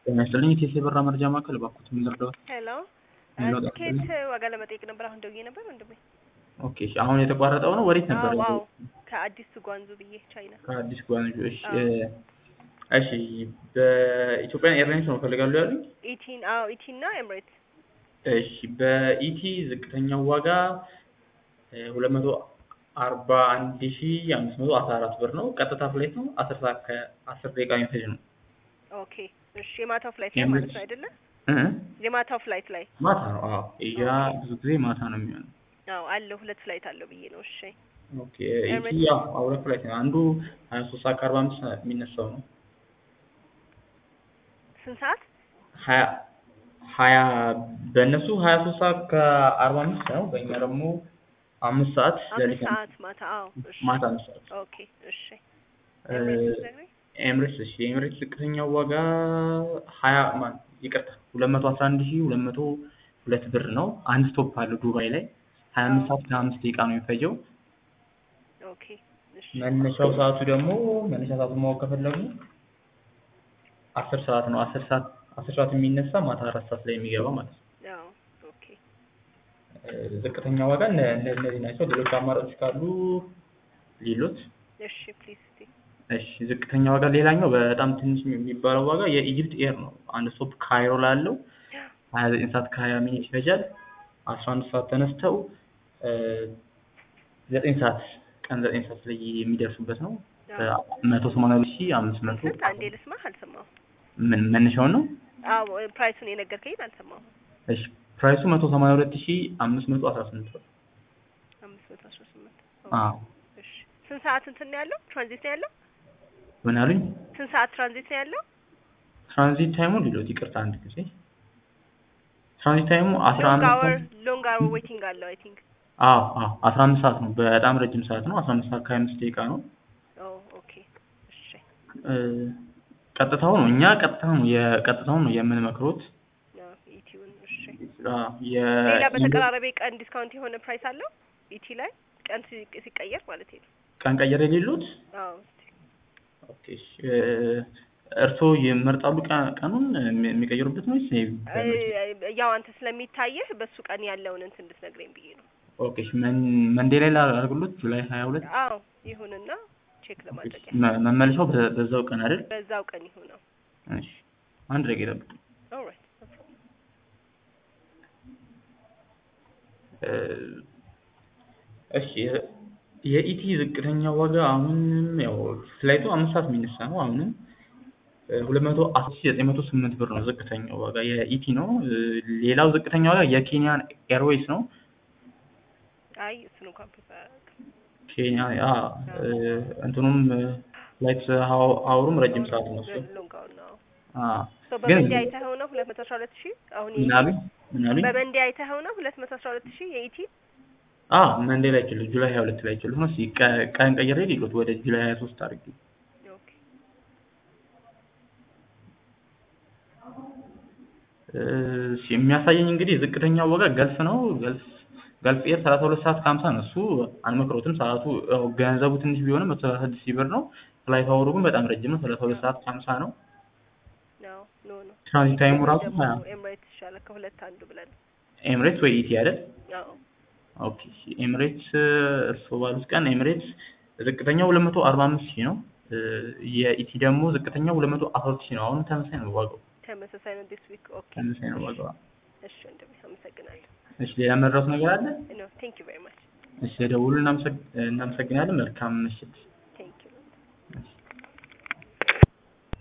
ጤና ይስጥልኝ የቴሌ ብር መረጃ ማዕከል እባክዎት ምን ልርዳዎት? ሄሎ ሄሎ፣ ትኬት ዋጋ ለመጠየቅ ነበር። አሁን ደውዬ ነበር ወንድሜ። ኦኬ እሺ፣ አሁን የተቋረጠው ነው ወዴት ነበር? አዎ አዎ፣ ከአዲስ ጓንዙ ብዬ ቻይና። ከአዲስ ጓንጆ። እሺ አዎ። እ፣ እሺ በኢትዮጵያን ኤርላይንስ ነው ፈልጋሉ ያሉኝ? ኢቲን አዎ፣ ኢቲን እና ኤምሬት እሺ በኢቲ ዝቅተኛው ዋጋ ሁለት መቶ አርባ አንድ ሺ አምስት መቶ አስራ አራት ብር ነው። ቀጥታ ፍላይት ነው። አስር ሰዓት ከአስር ደቂቃ የሚፈጅ ነው። ኦኬ እሺ። የማታው ፍላይት ላይ ማለት ነው አይደለ? እ? የማታው ፍላይት ላይ ማታ ነው። አዎ ያ ብዙ ጊዜ ማታ ነው የሚሆነው። አዎ አለው፣ ሁለት ፍላይት አለው ብዬ ነው። እሺ ኦኬ ኢቲ ያው ሁለት ፍላይት ነው። አንዱ ሀያ ሶስት ሰዓት ከአርባ አምስት የሚነሳው ነው። ስንት ሰዓት? ሀያ ሀያ በእነሱ ሀያ ሶስት ሰዓት ከአርባ አምስት ነው። በእኛ ደግሞ አምስት ሰዓት አምስት ሌሊት ሰዓት ማታ። አዎ እሺ ማታ አምስት ሰዓት ኦኬ እሺ። እ፣ ኤምሬትስ ነግረኝ። ኤምሬትስ እሺ የኤምሬትስ ዝቅተኛው ዋጋ ሀያ ማን ይቅርታ ሁለት መቶ አስራ አንድ ሺ ሁለት መቶ ሁለት ብር ነው። አንድ ስቶፕ አለው ዱባይ ላይ ሀያ አምስት ሰዓት ከአምስት ደቂቃ ነው የሚፈጀው። ኦኬ እሺ መነሻው ሰዓቱ ደግሞ መነሻ ሰዓቱን ማወቅ ከፈለጉ አስር ሰዓት ነው። አስር ሰዓት አስር ሰዓት የሚነሳ ማታ አራት ሰዓት ላይ የሚገባ ማለት ነው። አዎ ኦኬ እ፣ ዝቅተኛ ዋጋ እነ እነ- እነዚህ ናቸው። ሌሎች አማራጮች ካሉ ሌሎች እሺ ፕሊዝ እስቲ እሺ ዝቅተኛ ዋጋ ሌላኛው በጣም ትንሽ የሚባለው ዋጋ የኢጅፕት ኤር ነው። አንድ ስቶፕ ካይሮ ላለው ሀያ ዘጠኝ ሰዓት ከሀያ ሚኒት ይፈጃል። አስራ አንድ ሰዓት ተነስተው እ፣ ዘጠኝ ሰዓት ቀን ዘጠኝ ሰዓት ላይ የሚደርሱበት ነው። አዎ መቶ ሰማንያ ሁለት ሺህ አምስት መቶ ስንት? አንዴ ልስማህ። አልሰማሁም። ምን መነሻውን ነው? አዎ ፕራይሱን የነገርከኝን አልሰማሁም። እሺ ፕራይሱ መቶ ሰማንያ ሁለት ሺህ አምስት መቶ አስራ ስምንት ብር። አምስት መቶ አስራ ስምንት አዎ እሺ ስንት ሰዓት እንትን ነው ያለው? ትራንዚት ነው ያለው? ምን አሉኝ? ስንት ሰዓት ትራንዚት ነው ያለው? ትራንዚት ታይሙ ሊሎት ይቅርታ አንድ ጊዜ ትራንዚት ታይሙ አስራ ሎንግ አምስት አወር ሰዓት ሎንግ አወር ዌቲንግ አለው አይ ቲንክ። አዎ አዎ አስራ አምስት ሰዓት ነው። በጣም ረጅም ሰዓት ነው። አስራ አምስት ሰዓት ከሀያ አምስት ደቂቃ ነው። ኦ ኦኬ እሺ እ፣ ቀጥታው ነው እኛ ቀጥታው ነው የቀጥታው ነው የምንመክሮት። አዎ ኢቲውን እሺ። አዎ የ ሌላ በተቀራራቢ ቀን ዲስካውንት የሆነ ፕራይስ አለው ኢቲ ላይ ቀን ሲ- ሲቀየር ማለት ነው። ቀን ቀየር የሌሉት አዎ እስቲ ኦኬ እሺ፣ እ፣ እርስዎ ይመርጣሉ ቀ- ቀኑን የሚ- የሚቀይሩበት ነው ወይስ እ- ያው አንተ ስለሚታየህ በሱ ቀን ያለውን እንትን እንድትነግረኝ ብዬ ነው። ኦኬ እሺ፣ መን- መንዴ ላይ ላድርግሎት ጁላይ ሀያ ሁለት አዎ ይሁንና ቼክ ለማድረግ ያህል መ- መመለሻው በ- በዛው ቀን አይደል? በዛው ቀን ይሁነው። እሺ አንድ ደቂቃ ይጠብቁ። ኦልራይት እ፣ እሺ የ- የኢቲ ዝቅተኛ ዋጋ አሁንም ያው ፍላይቱ አምስት ሰዓት የሚነሳ ነው። አሁንም ሁለት መቶ አስር ሺህ ዘጠኝ መቶ ስምንት ብር ነው ዝቅተኛው ዋጋ የኢቲ ነው። እ፣ ሌላው ዝቅተኛ ዋጋ የኬንያን ኤርዌይስ ነው። አይ እሱን እንኳን ፕሪፈር አያደርግም። ኬንያ አ እ፣ እንትኑም ፍላይት ሀውሩም ረጅም ሰዓት ነው እሱ። ሎንግ አወር ነው። አ ሶ ግን በመንዴ አይተኸው ነው ሁለት መቶ አስራ ሁለት ሺህ አሁን ምን አሉኝ ምን አሉኝ? በመንዴ አይተኸው ነው ሁለት መቶ አስራ ሁለት ሺህ የኢቲ አ መንዴ ላይ ችሉ ጁላይ ሀያ ሁለት ላይ ችሉ ነው። እስኪ ቀ- ቀን ቀይሬ ሊሉት ወደ ጁላይ ሀያ ሶስት አድርጌ ኦኬ እሺ የሚያሳየኝ እንግዲህ ዝቅተኛው ዋጋ ገልፍ ነው። ገልፍ ገልፍ ኤር ሰላሳ ሁለት ሰዓት ከሀምሳ ነው። እሱ አንመክሮትም። ሰዓቱ ያው ገንዘቡ ትንሽ ቢሆንም መቶ ሰላሳ ስድስት ሺህ ብር ነው። ፍላይት አወሩ ግን በጣም ረጅም ነው። ሰላሳ ሁለት ሰዓት ከሀምሳ ነው። ነው ኖ ኖ ትራንዚት ታይሙ ራሱ ደግሞ ሀያ ኤምሬትስ ይሻላል ከሁለት አንዱ ብለን ኤምሬትስ ወይ ኢቲ አይደል? አዎ ኦኬ እሺ፣ ኤምሬትስ እርስዎ ባሉት ቀን ኤምሬትስ ዝቅተኛው ሁለት መቶ አርባ አምስት ሺህ ነው። እ፣ የኢቲ ደግሞ ዝቅተኛው ሁለት መቶ አስራ ሁለት ሺህ ነው። አሁንም ተመሳሳይ ነው ዋጋው። ተመሳሳይ ነው ዲስ ዊክ ኦኬ ተመሳሳይ ነው ዋጋው። እሺ ወንድሜ አመሰግናለሁ እሺ ሌላ መድረስ ነገር አለ? ኖ ቴንክ ዩ ቬሪ ማች እሺ ለደውሉ እናመሰግ- እናመሰግናለን። መልካም ምሽት።